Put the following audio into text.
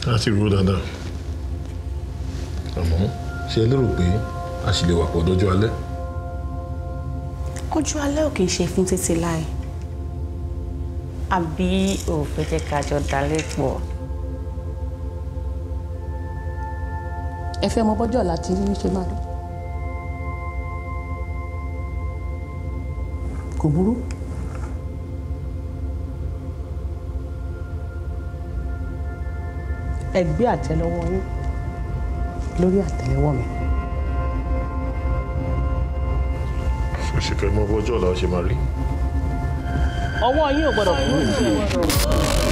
láti rú dáadáa àmọ́ ṣe lérò pé a sì lè wà pọ̀ dọ́jọ́ alẹ́. ọjọ́ alẹ́ ò kì í ṣe fún títí láì àbí òfin jẹ́ ká jọ dalẹ̀ pọ̀. ẹ fẹ́ mọ bọ́jọ́ ọ̀la tí ṣe máa rí. kò burú. ẹ gbé àtẹ́lẹwọ́ yín lórí àtẹ́lẹwọ́ mi. ṣe fẹ́ mọ bọ́jọ́ ọ̀la ṣe máa rí. ọwọ́ yín ò gbọ́dọ̀ kúrò níbẹ̀.